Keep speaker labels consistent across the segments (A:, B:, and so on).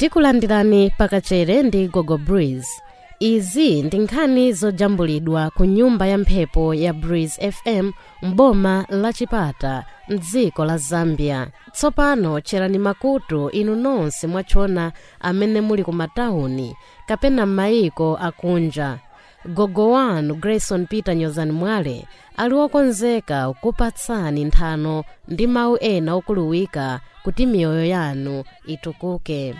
A: tikulandirani pakachere ndi gogo breeze izi ndi nkhani zojambulidwa ku nyumba ya mphepo ya breeze fm m'boma la chipata mdziko la zambia tsopano tcherani makutu inu nonse mwachona amene muli ku matawuni kapena m'mayiko akunja gogo wanu grayson peter nyozani mwale ali wokonzeka kupatsani nthano ndi mawu ena okuluwika kuti miyoyo yanu itukuke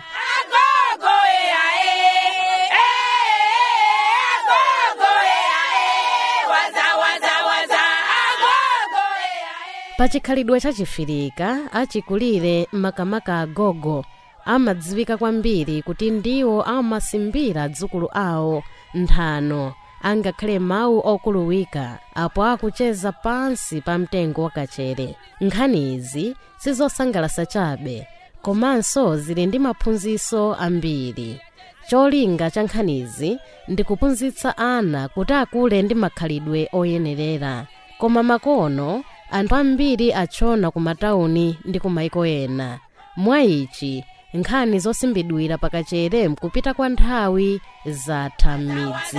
A: pachikhalidwe chachifirika achikulire makamaka agogo amadziwika kwambiri kuti ndiwo amasimbira dzukulu awo nthano angakhale mawu okuluwika apo akucheza pansi pa mtengo wakachere nkhani izi sizosangalasa chabe komanso zili ndi maphunziro ambiri cholinga cha nkhanizi ndi kuphunzitsa ana kuti akule ndi makhalidwe oyenerera koma makono anthu ambiri achona ku matawuni ndi ku maiko ena mwa ichi nkhani zosimbidwira pakachere mkupita kwa nthawi zatha m'midzi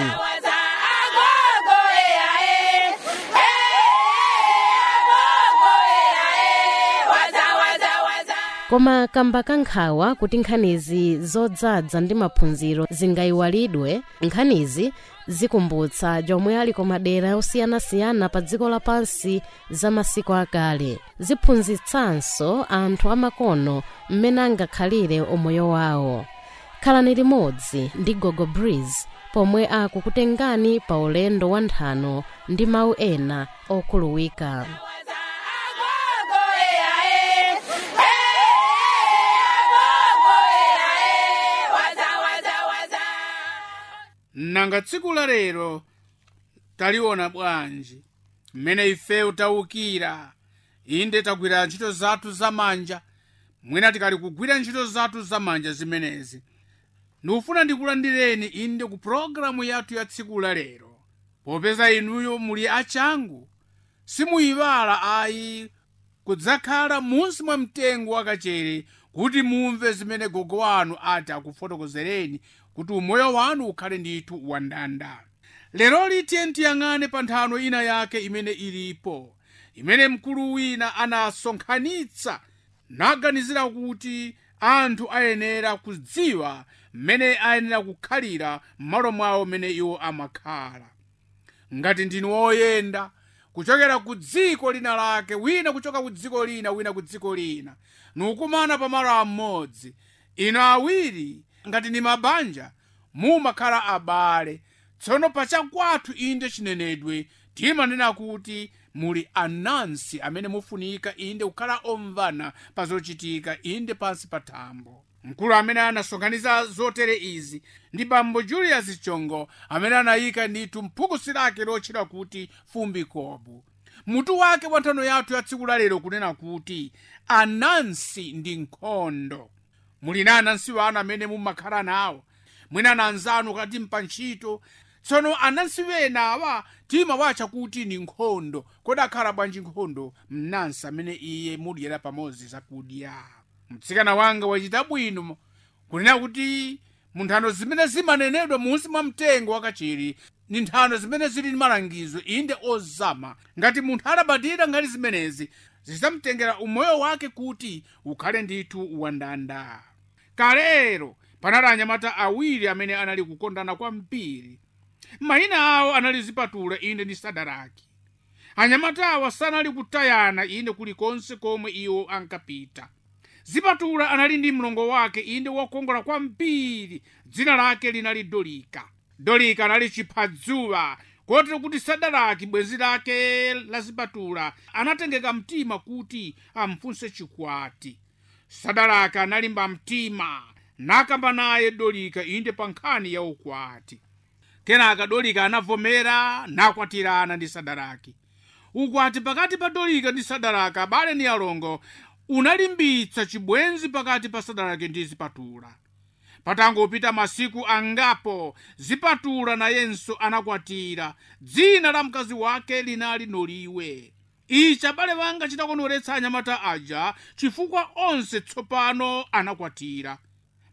A: koma kamba kankhawa kuti nkhanizi zodzadza ndi maphunziro zingayiwalidwe nkhanizi zikumbutsa jomwe ali ku madera osiyanasiyana pa dziko lapansi za masiku akale ziphunzitsanso anthu amakono mmene angakhalire umoyo wawo khalani limodzi ndi gogo breeze pomwe akukutengani pa ulendo wa nthano ndi mawu ena okhuluwika
B: nanga tsiku la lero taliona bwanji mmene ifeyo tawukira inde tagwira ntchito zathu zamanja mwina tikali kugwira ntchito zathu zamanja zimenezi ndikufuna ndikulandireni inde ku pologalamu yathu ya tsiku la lero popeza inuyo muli achangu simuyiwala ayi kudzakhala munsi mwa mtengo wakachere kuti mumve zimene gogo wanu ati akufotokozereni kuti umoyo wanu ukhale ndithu wandanda lero litiye tiyang'ane pa nthano ina yake imene ilipo imene mkulu wina anasonkhanitsa naganizira kuti anthu ayenera kudziwa mmene ayenera kukhalira m'malo mwawo mmene iwo amakhala ngati ndinu woyenda kuchokera ku dziko lina lake wina kuchoka ku dziko lina wina ku dziko lina nukumana pamalo amodzi ino awiri ngati ni mabanja mumakhala abale tsono pachakwathu inde chinenedwe timanena kuti muli anansi amene mufunika inde kukhala omvana pa zochitika inde pansi pa thambo mkulu amene anasonkhanitsa zotere izi ndi bambo julius chongo amene anayika ndithu mphukusi lake lotchedwa kuti fumbi kobu mutu wake wa nthano yathu ya tsiku lalero kunena kuti anansi ndi nkhondo muli na anansi wanu amene mumakhala nawo mwina na anzanu kati mpantchito tsono anansi wena awa timawatcha kuti ni nkhondo kodi akhala bwanji nkhondo mnansi amene iye mudyera pamodzi zakudya mtsikana wanga wachita bwino kunena kuti munthano zimene zimanenedwa munsi mwa mtengo wakachiri ni nthano zimene zili ndi malangizo inde ozama ngati munthu adabadira ngati zimenezi zidzamtengera umoyo wake kuti ukhale ndithu wandanda kalero panali anyamata awiri amene anali kukondana kwambiri mayina awo anali zipatula inde ndi sadaraki anyamata awa sanali kutayana inde kulikonse komwe iwo ankapita zipatula anali ndi mlongo wake inde wokongola kwambiri dzina lake linali dolika dolika anali chiphadzuwa kotero kuti sadaraki bwenzi lake la zipatula anatengeka mtima kuti amfunse chikwati sadaraki analimba mtima nakamba naye dolika inde pa nkhani ya ukwati kenaka dolika anavomera nakwatirana ndi sadaraki ukwati pakati pa dolika ndi sadaraki abale ni alongo unalimbitsa chibwenzi pakati pa sadaraki ndi zipatula patangopita masiku angapo zipatula nayenso anakwatira dzina la mkazi wake linali noliwe ichi abale wanga chitakonoretsa anyamata aja chifukwa onse tsopano anakwatira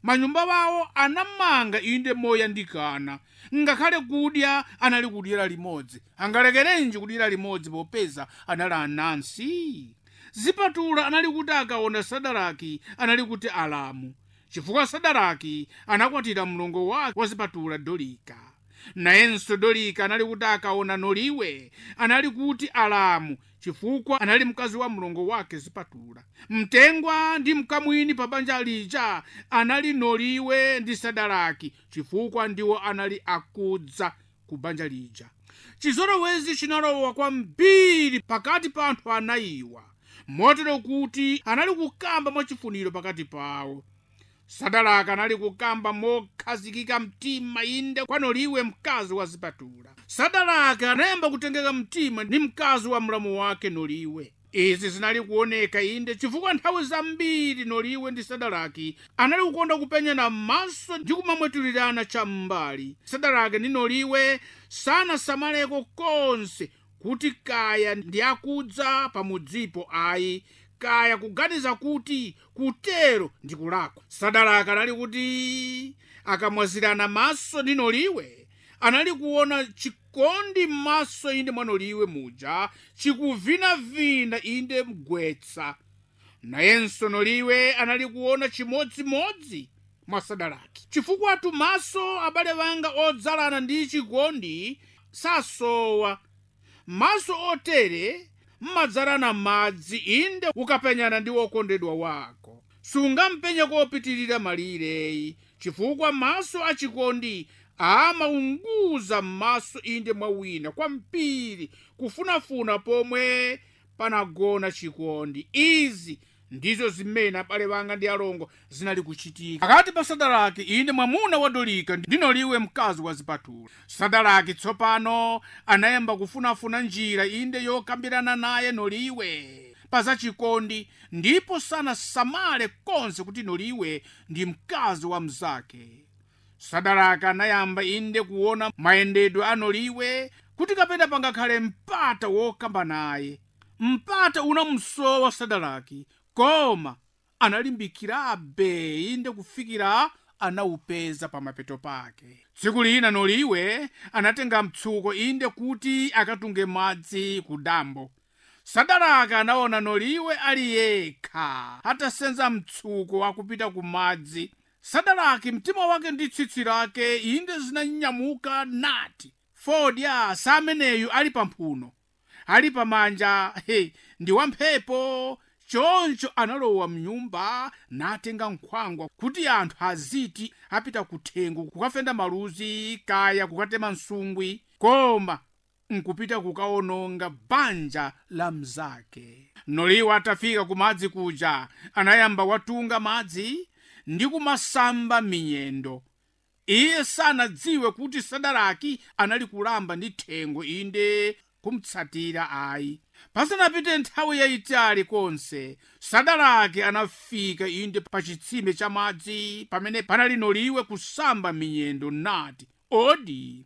B: manyumba wawo anamanga inde moyandikana ngakhale kudya anali kudyera limodzi angalekerenji kudyera limodzi popeza anali anansi zipatula anali kuti akaona sadaraki anali kuti alamu chifukwa sadaraki anakwatira mlongo wake wa zipatula dolika nayenso dolika anali kuti akaona noliwe anali kuti alamu chifukwa anali mkazi wa mlongo wake zipatula mtengwa ndi mkamwini pa banja lija anali noliwe ndi sadaraki chifukwa ndiwo anali akudza ku banja lija chizolowezi chinalowa kwambiri pakati pa anthu anayiwa motero kuti anali kukamba mwachifuniro pakati pawo sadaraka anali kukamba mokhazikika mtima inde kwanoliwe mkazi wa zipatula sadaraka anayamba kutengeka mtima ndi mkazi wa mlamu wake noliwe izi zinali kuoneka inde chifukwa nthawi zambiri noliwe ndi sadaraki anali kukonda kupenyana m'maso ndi kumamwetulirana cham'mbali sadaraki ndi noliwe sanasamaleko konse kuti kaya ndi akudza pamudzipo ayi kaya kuganiza kuti kutero ndi kulakwa sadaraka anali kuti akamwazirana maso ndi noliwe anali kuona chikondi m'maso inde mwa noliwe muja chikuvinavina inde mgwetsa nayenso noliwe anali kuona chimodzimodzi mwa sadaraki chifukwa maso abale banga odzalana ndi chikondi sasowa maso otere mmadzalana madzi inde ukapenyana ndi wokondedwa wako sungampenye kopitirira malireyi chifukwa maso achikondi amaunguza m'maso inde mwa wina kwambiri kufunafuna pomwe panagona chikondi izi ndizo zimene abale banga ndi alongo zinali kuchitika pakati pa sadaraki inde mwamuna wa dolika ndi noliwe mkazi wa zipatula sadaraki tsopano anayamba kufunafuna njira inde yokambirana naye noliwe pa zachikondi ndipo sanasamale konse kuti noliwe ndi mkazi wa mzake sadaraka anayamba inde kuona mayendedwe a noliwe kuti kapena pangakhale mpata wokamba naye mpata unamsowa sadaraki koma analimbikirabe inde kufikira anawupeza pamapeto pake tsiku lina noliwe anatenga mtsuko inde kuti akatunge madzi ku dambo sadaraka anaona noliwe ali yekha atasenza mtsuko wakupita ku madzi sadaraki mtima wake ndi tsitsi lake inde zinanyamuka nati fodya sameneyu ali pamphuno ali pamanja hey, ndi wamphepo choncho analowa mnyumba natenga nkhwangwa kuti anthu aziti apita kuthengo kukafenda maluzi kaya kukatema nsungwi koma nkupita kukaononga banja la mzake noliwa atafika kumadzi kuja anayamba watunga madzi ndi kumasamba minyendo iye sanadziwe kuti sadaraki anali kulamba ndi thengo inde kumtsatira ayi pasanapite nthawi yayitali konse sadaraki anafika inde pa chitsime cha madzi pamene panali noliwe kusamba minyendo nati odi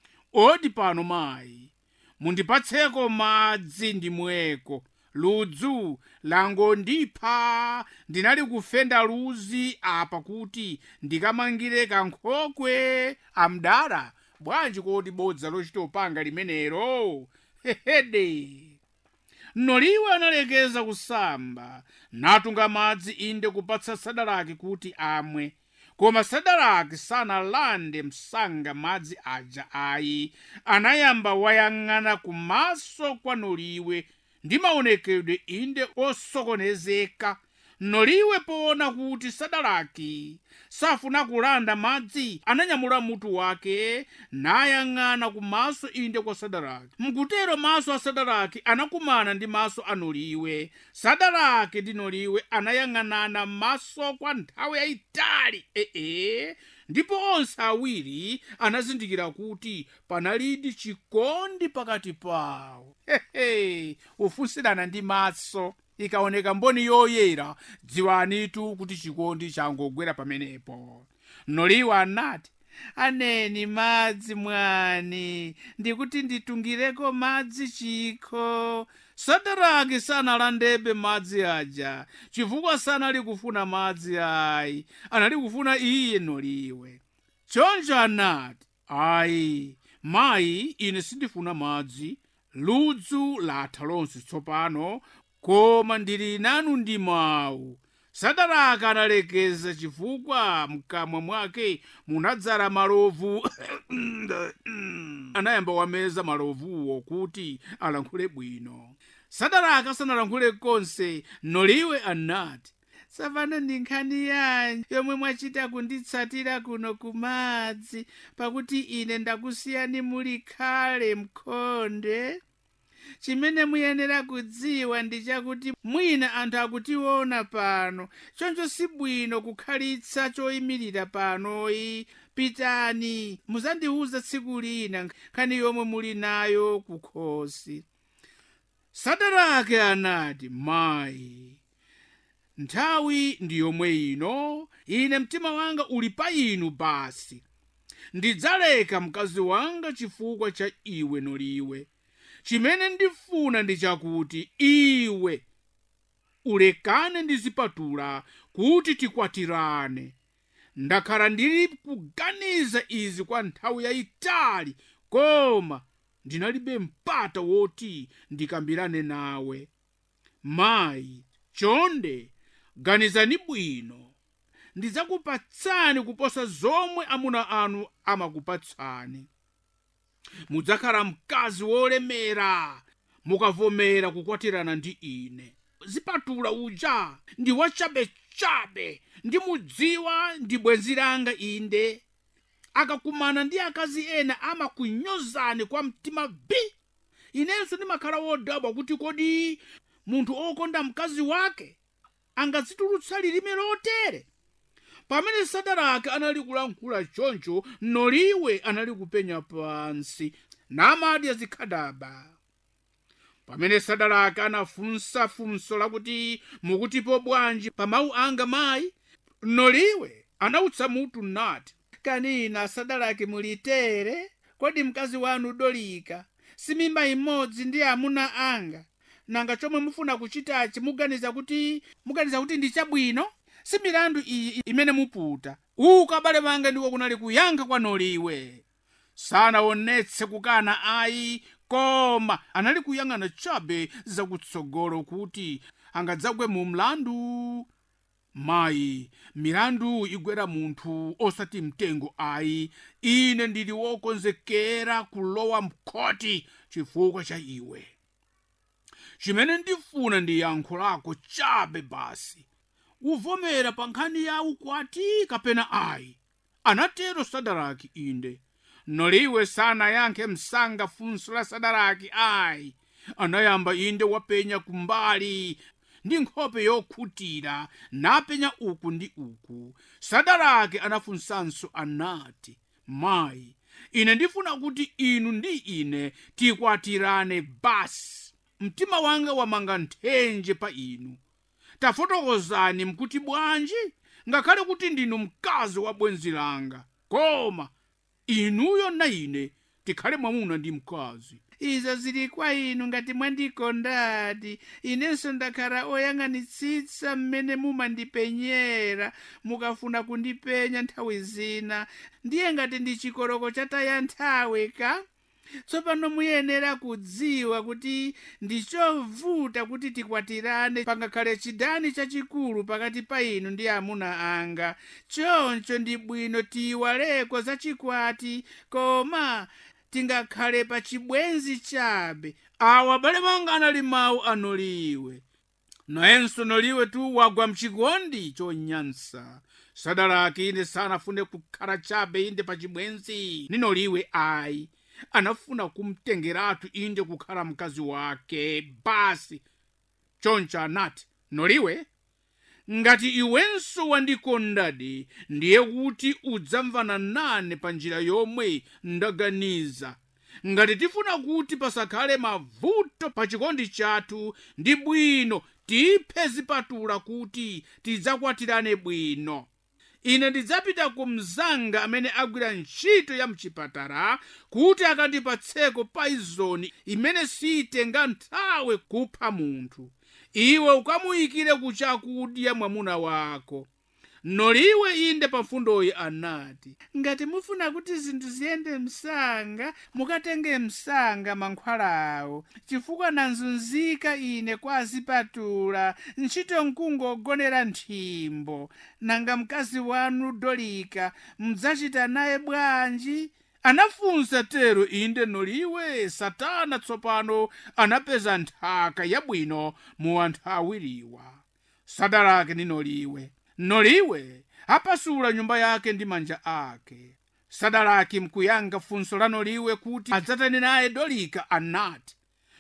B: odi pano mayi mundipatseko madzi ndimweko ludzu langondipha ndinali kufenda luzi apa kuti ndikamangire kankhokwe amdala bwanji kodi bodza lochita upanga limenero hehede noliwe analekeza kusamba natunga madzi inde kupatsa sadaraki kuti amwe koma sadaraki sanalande msanga madzi aja ayi anayamba wayang'ana kumaso kwa noliwe ndi maonekedwe inde osokonezeka noliwe poona kuti sadaraki safuna kulanda madzi ananyamula mutu wake nayang'ana kumaso inde kwa sadaraki mkutero maso a sadaraki anakumana ndi maso a noliwe sadaraki ndi noliwe anayang'anana maso kwa nthawi yayitali ee ndipo onse awiri anazindikira kuti panalidi chikondi pakati pawo hehe ufunsirana ndi maso ikaoneka mboni yoyera dziwanitu kuti chikondi changogwera pamenepo noliwe anati aneni madzi mwani ndikuti nditungireko madzi chikho sadaraki sanalandebe madzi aja chifukwa sanali kufuna madzi ayi anali kufuna iye noliwe choncho anati ayi mayi ine sindifuna madzi ludzu latha lonse tsopano koma ndili nanu ndi mawu sadaraka analekeza chifukwa mkamwa mwake munadzala malovu anayamba wameza malovuwo kuti alankhule bwino sadaraka sanalankhule konse noliwe anati tsopano ndi nkhani yanji yomwe mwachita kunditsatira kuno kumadzi pakuti ine ndakusiyani muli khale mkhonde chimene muyenera kudziwa ndi chakuti mwina anthu akutiona pano choncho si bwino kukhalitsa choyimirira panoyi pitani muzandiwuza tsiku lina nkhani yomwe muli nayo kukhosi sadarake anati mayi nthawi ndi yomwe ino ine mtima wanga uli pa inu basi ndidzaleka mkazi wanga chifukwa cha iwe noliwe chimene ndifuna ndi chakuti iwe ulekane ndi zipatula kuti tikwatirane ndakhala ndili kuganiza izi kwa nthawi yayitali koma ndinalibe mpata woti ndikambirane nawe mayi chonde ganizani bwino ndidzakupatsani kuposa zomwe amuna anu amakupatsani mudzakhala mkazi wolemera mukavomera kukwatirana ndi ine zipatula uja ndi wachabechabe ndimudziwa ndi bwenzi langa inde akakumana ndi akazi ena amakunyozani kwa mtima bi inenso ndimakhala wodabwa kuti kodi munthu okonda mkazi wake angazitulutsa lilime lotere pamene sadarake anali kulankhula choncho noliwe anali kupenya pansi namadya zikhadaba pamene sadarake anafunsa funso lakuti mukutipo bwanji pa mawu anga mayi noliwe anawutsa mutu nati kanina sadarake mulitere kodi mkazi wanu dolika simimba imodzi ndi amuna anga nanga chomwe mufuna kuchitachi muganiza kuti muganiza kuti ndi chabwino si milandu iyi imene muputa uku abale banga ndiko kunali kuyankha kwa noliwe sanaonetse kukana ayi koma anali kuyang'ana chabe zakutsogolo kuti angadzagwe mu mlandu mayi milandu igwera munthu osati mtengo ayi ine ndili wokonzekera kulowa mkhoti chifukwa cha iwe chimene ndifuna ndi yankho lako chabe basi uvomera pa nkhani ya ukwati kapena ayi anatero sadaraki inde noliwe sanayankhe msanga funso la sadaraki ayi anayamba inde wapenya kumbali ndi nkhope yokhutira napenya uku ndi uku sadaraki anafunsanso anati mayi ine ndifuna kuti inu ndi ine tikwatirane basi mtima wanga wamanga nthenje pa inu tafotokozani mkuti bwanji ngakhale kuti ndinu mkazi wa bwenzi langa koma inuyo na ine tikhale mwamuna ndi mkazi izo zili kwa inu ngati mwandikondadi inenso ndakhala oyang'anitsitsa mmene mumandipenyera mukafuna kundipenya nthawi zina ndiye ngati ndi chikoroko chataya nthawi ka tsopano muyenera kudziwa kuti ndichovuta kuti tikwatirane pangakhale chidani chachikulu pakati pa inu ndi amuna anga choncho ndi bwino tiyiwaleko zachikwati koma tingakhale pa chibwenzi chabe awa abale banga anali mawu anoliwe nayenso noliwe tu wagwa mchikondi chonyansa sadaraki ine sanafune kukhala chabe inde pa chibwenzi ninoliwe ayi anafuna kumtengeratu inde kukhala mkazi wake basi choncho anati noliwe ngati iwenso wandikondadi ndiye kuti udzamvana nane pa njira yomwe ndaganiza ngati tifuna kuti pasakhale mavuto pa chikondi chathu ndi bwino tiphe zipatula kuti tidzakwatirane bwino ine ndidzapita ku mzanga amene agwira ntchito ya mchipatala kuti akandipatseko paizoni imene sitenga nthawi kupha munthu iwe ukamuyikire ku chakudya mwamuna wako noliwe inde pamfundoyi anati ngati mufuna kuti zinthu ziyende msanga mukatenge msanga mankhwalawo chifukwa nanzunzika ine kwa azipatula ntchito nkungogonera nthimbo nanga mkazi wanu dolika mdzachita naye bwanji anafunsa tero inde noliwe satana tsopano anapeza nthaka yabwino mu anthu awiriwa sadarake ndi noliwe noliwe apasula nyumba yake ndi manja ake sadaraki mkuyanga funso la noliwe kuti adzatane naye dolika anati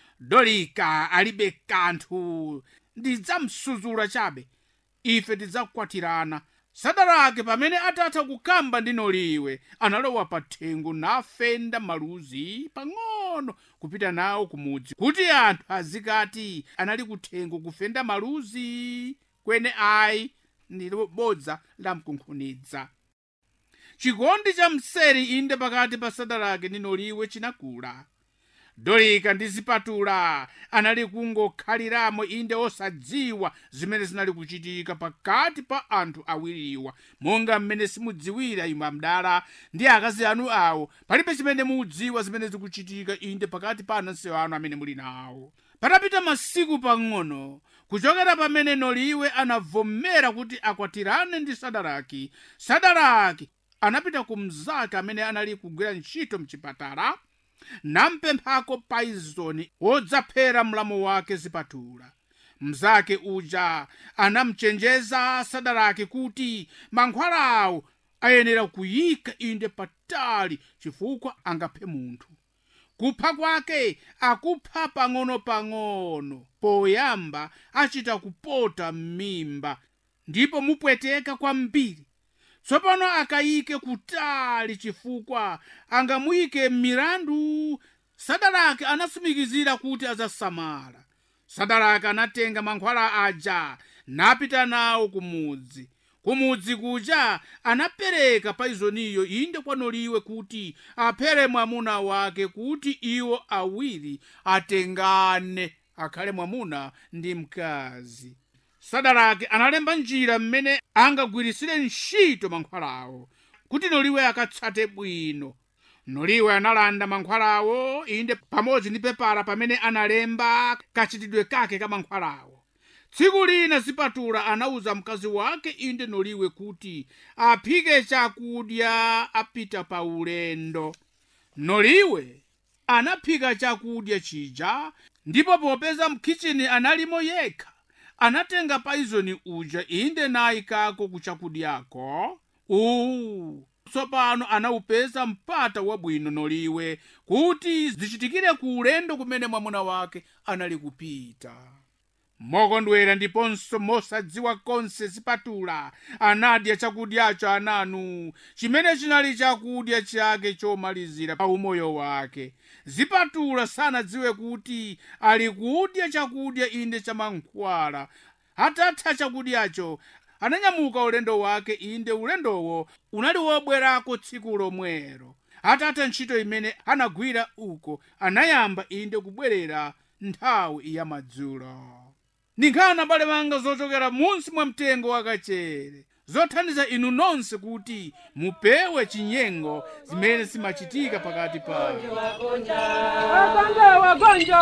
B: dolika alibe kanthu ndidzamsuzula chabe ife tidzakwatirana sadarake pamene atatha kukamba ndi noliwe analowa pa thengo nafenda maluzi pang'ono kupita nawo kumudzi kuti anthu azikati anali kuthengo kufenda maluzi kwene ayi ndi bodza lamkunkhunidza chikondi cha mseri inde pakati pa sadarake ndi noliwe chinakula dolika ndi zipatula anali kungokhaliramo inde osadziwa zimene zinali kuchitika pakati pa anthu awiriwa monga mmene simudziwira imwe amdala ndi akazi anu awo palibe chimene mudziwa zimene zikuchitika inde pakati pa anansi anu amene muli nawo patapita masiku pang'ono kuchokera pamene noliwe anavomera kuti akwatirane ndi sadaraki sadaraki anapita ku mzake amene anali kugwira ntchito mchipatala nampemphako paizoni wodzaphera mlamu wake zipatula mzake uja anamchenjeza sadaraki kuti mankhwalawo ayenera kuyika inde patali chifukwa angaphe munthu kupha kwake akupha pang'ono-pang'ono poyamba achita kupota m'mimba ndipo mupweteka kwambiri tsopano akayike kutali chifukwa angamuyike m'mirandu sadarake anasumikizira kuti adzasamala sadarake anatenga mankhwala aja napita nawo kumudzi kumudzi kuja anapereka paizoniyo inde kwa noliwe kuti aphere mwamuna wake kuti iwo awiri atengane akhale mwamuna ndi mkazi sadarake analemba njira mmene angagwirisire ntchito mankhwalawo kuti noliwe akatsate bwino noliwe analanda mankhwalawo inde pamodzi ndi pepala pamene analemba kachitidwe kake ka mankhwalawo tsiku lina zipatula anawuza mkazi wake inde noliwe kuti aphike chakudya apita pa ulendo noliwe anaphika chakudya chija ndipo popeza mkichini analimo yekha anatenga paizoni uja inde nayikako ku chakudyako uwu tsopano anawupeza mpata wabwino noliwe kuti zichitikire ku ulendo kumene mwamuna wake anali kupita mokondwera ndiponso mosadziwa konse zipatula anadya chakudyacho ananu chimene chinali chakudya chake chomalizira pa umoyo wake zipatula sanadziwe kuti ali kudya chakudya inde cha mankhwala atatha chakudyacho ananyamuka ulendo wake inde ulendowo unali wobwerako tsiku lomwero atatha ntchito imene anagwira uko anayamba inde kubwerera nthawi ya madzulo ninkhana bale manga zochokera munsi mwa mtengo wakachere zothandiza inu nonse kuti mupewe chinyengo zimene zimachitika pakati panu
C: Wagonja, wagonja.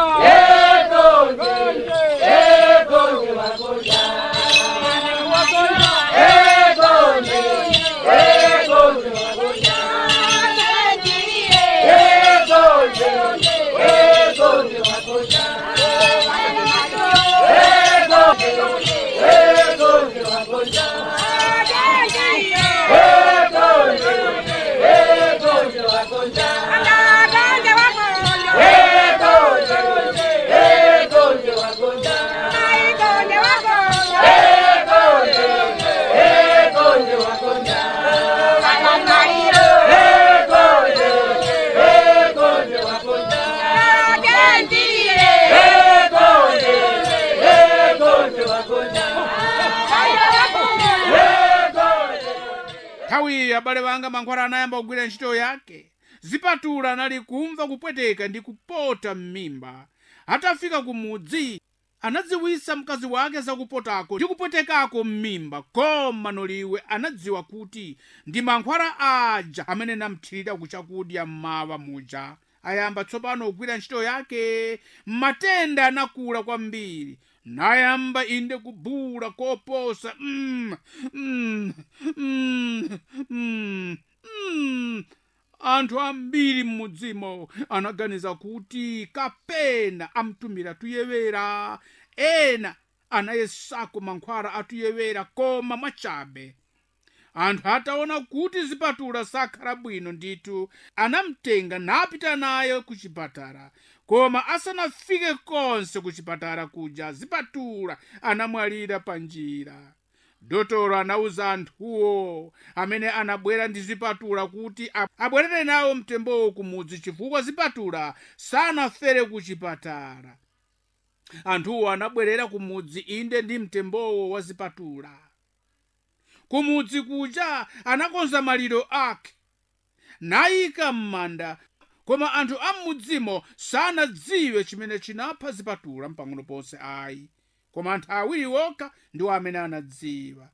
D: Wagonja, wagonja.
B: nthawiyi abale banga mankhwala anayamba kugwira ntchito yake zipatula anali kumva kupweteka ndi kupota m'mimba atafika ku mudzi anadziwisa mkazi wake zakupotako ndi kupwetekako m'mimba koma noliwe anadziwa kuti ndi mankhwala aja amene namthirira kuchakudya mmawa muja ayamba tsopano kugwira ntchito yake matenda anakula kwambiri nayamba inde kubula koposa mm, mm, mm, mm, mm. anthu ambiri m'mudzimo anaganiza kuti kapena amtumira tuyewera ena anayesako mankhwala atuyewera koma mwachabe anthu ataona kuti zipatula sakhala bwino ndithu anamtenga napita naye ku chipatala koma asanafike konse ku chipatala kuja zipatula anamwalira pa njira dotolo anawuza anthuwo amene anabwera ndi zipatula kuti abwerere nawo mtembowo kumudzi chifukwa zipatula sanafere ku chipatala anthuwo anabwerera kumudzi inde ndi mtembowo wa zipatula kumudzi kuja anakonza maliro ake nayika m'manda koma anthu a m'mudzimo sanadziwe chimene chinapha zipatula mpang'ono ponse ayi koma anthu awiri okha ndiwo amene anadziwa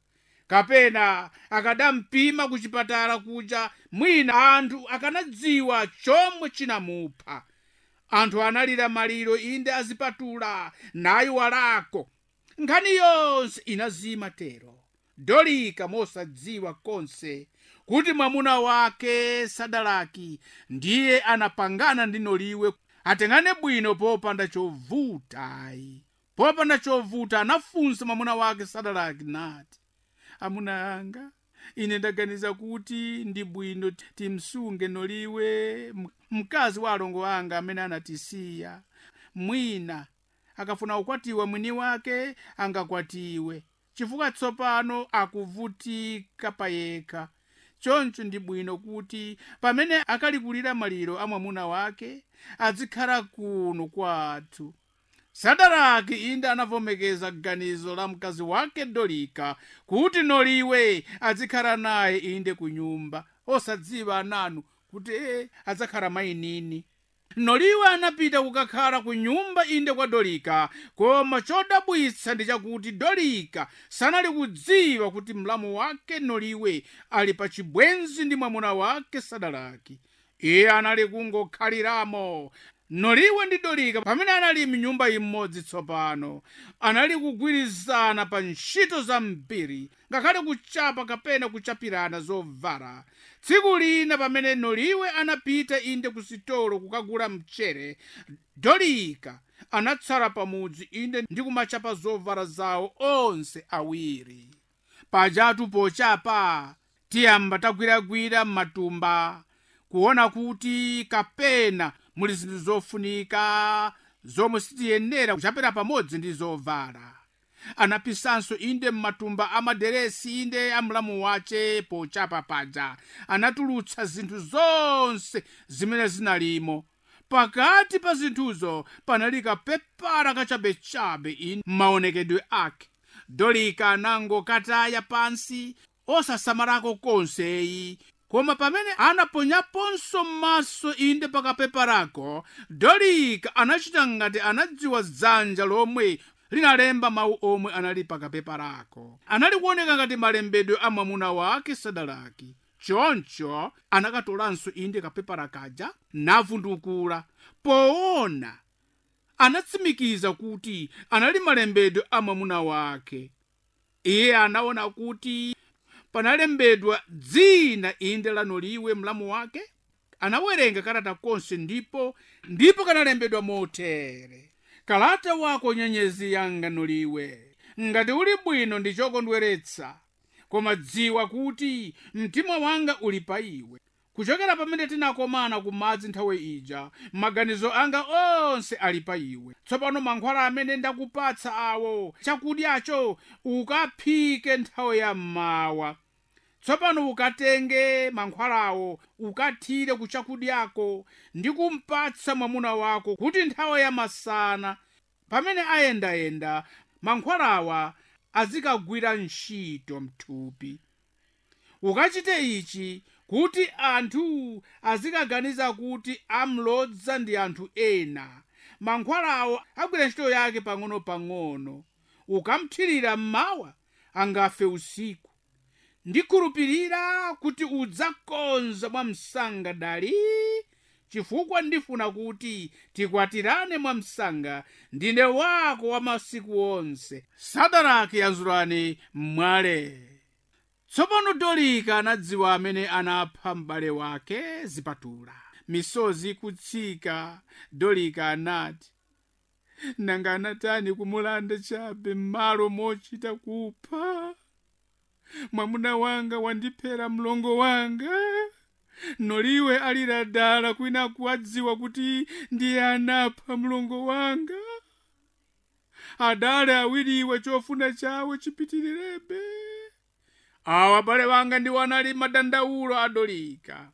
B: kapena akadampima ku chipatala kuja mwina anthu akanadziwa chomwe chinamupha anthu analira maliro inde azipatula nayiwalako nkhani yonse inazima tero dolika mosadziwa konse kuti mwamuna wake sadalaki ndiye anapangana ndi noliwe atengane bwino popanda chovutayi popanda chovuta anafunsa mwamuna wake sadalaki nati amuna anga ine ndaganiza kuti ndi bwino timsunge noliwe mkazi wa alongo anga amene anatisiya mwina akafuna kukwatiwa mwini wake angakwatiwe chifukwa tsopano akuvutika payekha choncho ndi bwino kuti pamene akalikulira maliro a mwamuna wake adzikhala kuno kwathu sadaraki inde anavomekeza ganizo la mkazi wake dolika kuti noliwe adzikhala naye inde ku nyumba osadziwa ananu kuti e adzakhala mayinini noliwe anapita kukakhala ku nyumba inde kwa dolika koma chodabwitsa ndi chakuti dolika sanali kudziwa kuti mlamu wake noliwe ali pa chibwenzi ndi mwamuna wake sadalaki iye anali kungokhaliramo noliwe ndi dolika pamene anali mnyumba imodzi tsopano anali kugwirizana pa ntchito zambiri ngakhale kuchapa kapena kuchapirana zovala tsiku lina pamene noliwe anapita inde ku sitolo kukagula mchere dolika anatsala pamudzi inde ndi kumachapa zovala zawo onse awiri pajatu pochapa tiyamba tagwiragwira m'matumba kuona kuti kapena muli zinthu zofunika zomwe sitiyenera kuchapira pamodzi ndi zovala anapisanso inde m'matumba amaderesi inde amlamu wace pochapa paja anatulutsa zinthu zonse zimene zinalimo pakati pa zinthuzo panali kapepara kachabechabe inde m'maonekedwe ake dolika anangokataya pansi osasamalako konseyi koma pamene anaponyaponso m'maso inde pakapeparako dolika anachita ngati anadziwa dzanja lomwe linalemba mawu omwe anali pakapeparako anali kuoneka ngati malembedwe a mwamuna wake sadalaki choncho anakatolanso inde kapepara kaja navundukula poona anatsimikiza kuti anali malembedwe a mwamuna wake iye anaona kuti panalembedwa dzina inde lanoliwe mlamu wake anawerenga kalata konse ndipo ndipo kanalembedwa motere kalata wako nyenyezi yanga noliwe ngati uli bwino ndi chokondweretsa koma dziwa kuti mtima wanga uli pa iwe kuchokera pamene tinakomana ku madzi nthawi ija maganizo anga onse ali pa iwe tsopano mankhwala amene ndakupatsa awo chakudyacho ukaphike nthawi ya mmawa tsopano ukatenge mankhwalawo ukathire ku chakudyako ndi kumpatsa mwamuna wako kuti nthawi ya masana pamene ayendayenda mankhwalawa azikagwira ntchito mthupi ukachite ichi kuti anthu azikaganiza kuti amlodza ndi anthu ena mankhwalawo agwira ntchito yake pang'ono-pang'ono ukamthirira mmawa angafe usiku ndikhulupirira kuti udzakonza mwamsanga dali chifukwa ndifuna kuti tikwatirane mwamsanga ndine wako wa masiku onse sadaraki yanzulani mmwale tsopano dolika anadziwa amene anapha m'bale wake zipatula misozi ikutsika dolika anati nanga anatani kumulanda chabe m'malo mochita kupha mwamuna wanga wandiphera mlongo wanga noliwe alira dala kwina kuwadziwa kuti ndiye anapha mlongo wanga adale awiriwe chofuna chawo chipitirirabe awa abale wanga ndiwo anali madandaulo adolika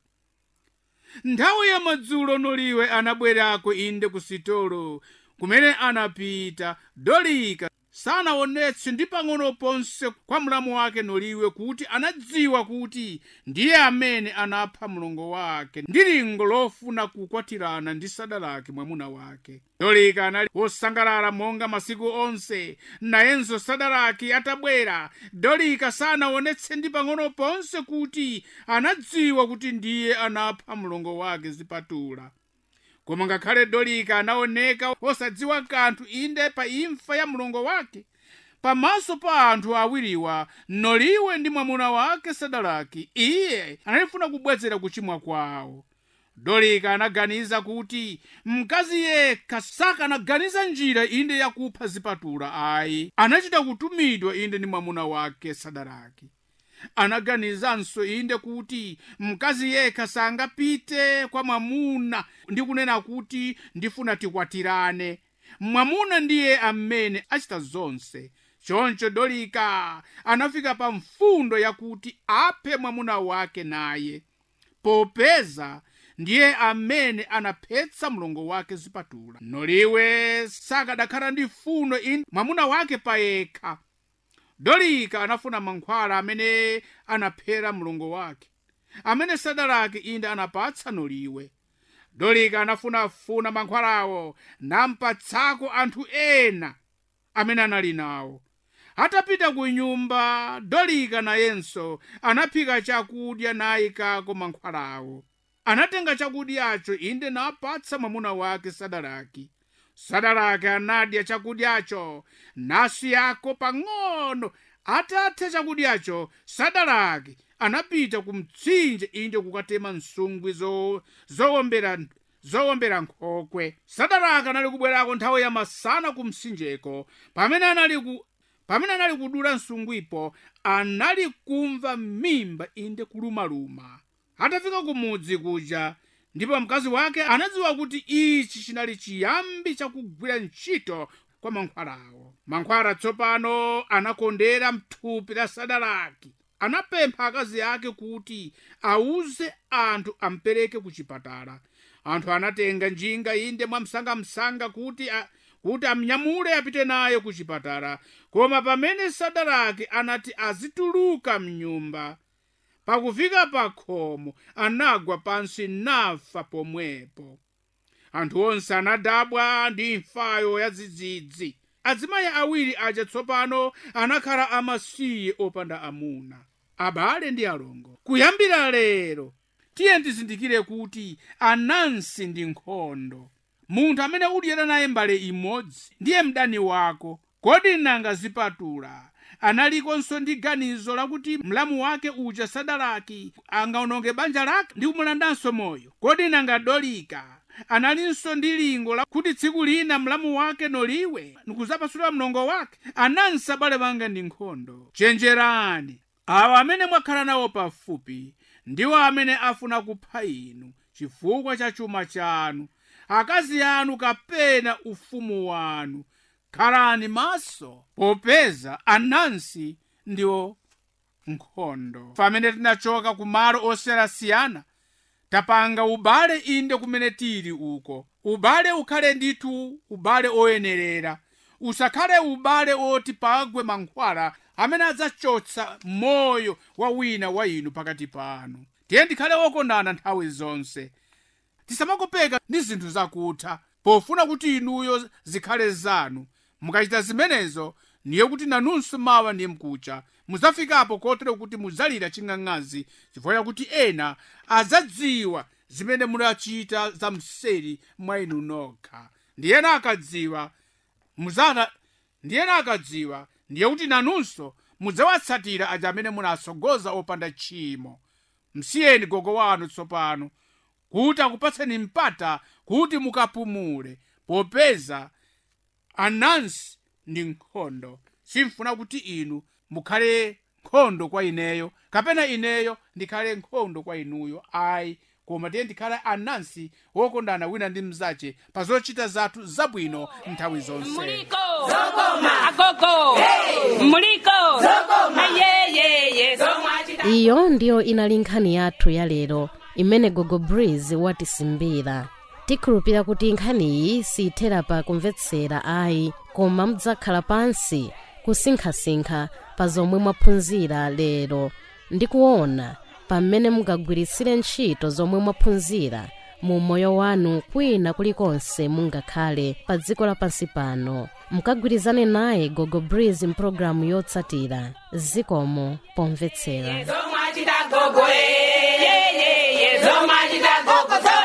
B: nthawi ya madzulo noliwe anabwerako inde ku sitolo kumene anapita dolika sanaonetse ndi pang'ono ponse kwa mlamu wake noliwe kuti anadziwa kuti ndiye amene anapha mlongo wake ndi lingo lofuna kukwatirana ndi sadalaki mwamuna wake dolika anali wosangalala monga masiku onse nayenso sadalaki atabwera dolika sanaonetse ndi pang'ono ponse kuti anadziwa kuti ndiye anapha mlongo wake zipatula koma ngakhale dolika anaoneka osadziwa kanthu inde pa imfa ya mlongo wake pamaso pa anthu awiriwa noliwe ndi mwamuna wake sadalaki iye analifuna kubwezera kuchimwa kwawo dolika anaganiza kuti mkazi yekha sakanaganiza njira inde yakupha zipatula ayi anachita kutumidwa inde ndi mwamuna wake sadalaki anaganizanso inde kuti mkazi yekha sangapite kwa mwamuna ndi kunena kuti ndifuna tikwatirane mwamuna ndiye amene achita zonse choncho dolika anafika pa mfundo yakuti aphe mwamuna wake naye popeza ndiye amene anaphetsa mlongo wake zipatula noliwe sakadakhala ndi fundo inde mwamuna wake payekha dolika anafuna mankhwala amene anaphera mlongo wake amene sadalaki inde anapatsa noliwe dolika anafunafuna mankhwalawo nampatsako anthu ena amene anali nawo atapita ku nyumba dolika nayenso anaphika chakudya nayikako mankhwalawo anatenga chakudyacho inde napatsa mwamuna wake sadalaki sadalaki anadya chakudyacho nasiyako pang'ono atatha chakudyacho sadalaki anapita ku mtsinje inde kukatema nsungwi zo- zowombera zowombera nkhokwe sadalaki anali kubwerako nthawi ya masana ku mtsinjeko pamene anali ku pamene anali kudula nsungwipo anali kumva mimba inde kulumaluma atafika ku mudzi kuja ndipo mkazi wake anadziwa kuti ichi chinali chiyambi chakugwira ntchito kwa mankhwalawo mankhwala tsopano anakondera mthupi la sadalaki anapempha akazi ake kuti auze anthu ampereke ku chipatala anthu anatenga njinga inde mwamsangamsanga kuti a, kuti amnyamule apite naye ku chipatala koma pamene sadalaki anati azituluka mnyumba pakufika pa khomo anagwa pansi nafa pomwepo anthu onse anadabwa ndi imfayo ya dzidzidzi azimayi awiri aja tsopano anakhala amasiye opanda amuna abale ndi alongo kuyambira lero tiye tizindikire kuti anansi ndi nkhondo munthu amene udyera naye mbale imodzi ndiye mdani wako kodi nanga zipatula analikonso ndi ganizo lakuti mlamu wake uja sadalaki angaononge banja lake ndi kumulandanso moyo kodi nanga dolika analinso ndi lingo lakuti tsiku lina mlamu wake noliwe nikuzapasula mlongo wake anansi abale banga ndi nkhondo chenjerani awa amene mwakhala nawo pafupi ndiwo amene afuna kupha inu chifukwa cha chuma chanu akazi anu kapena ufumu wanu khalani maso popeza anansi ndiwo nkhondo pamene tinachoka ku malo osiyanasiyana tapanga ubale inde kumene tili uko ubale ukhale ndithu ubale oyenerera usakhale ubale oti pagwe mankhwala amene adzachotsa moyo wa wina wa inu pakati panu tiye ndikhale wokondana nthawi zonse tisamakopeka ndi zinthu zakutha pofuna kuti inuyo zikhale zanu mukachita zimenezo ndiye kuti nanunso mawa ndiye mkucha mudzafikapo kotero kuti mudzalira ching'ang'azi chifukwa chakuti ena adzadziwa zimene munachita za mseri mwa inu nokha ndiyena akadziwa muzana ndiyena akadziwa ndiye kuti nanunso mudzawatsatira aja amene munasogoza opanda tchimo msiyeni gogo wanu tsopano kuti akupatseni mpata kuti mukapumule popeza anansi ndi nkhondo simfuna kuti inu mukhale nkhondo kwa ineyo kapena ineyo ndikhale nkhondo kwa inuyo ayi koma tiye ndikhale anansi wokondana wina ndi mzache pa zochita zathu zabwino nthawi zonse
C: muliko zokoma agogo muliko zokoma yeyeye zomwachita
A: iyo ndiyo inali nkhani yathu ya lero imene gogo breeze watisimbira tikhulupira kuti nkhaniyi siyithera pa kumvetsera ayi koma mudzakhala pansi kusinkhasinkha pa zomwe mwaphunzira lero ndi kuona pamene mungagwiritsire ntchito zomwe mwaphunzira mu moyo wanu kwina kulikonse mungakhale pa dziko lapansi pano mukagwirizane naye gogo breeze mpulogalamu yotsatira zikomo pomvetsera
C: zomwachita gogo yeyeye zomwachita gogo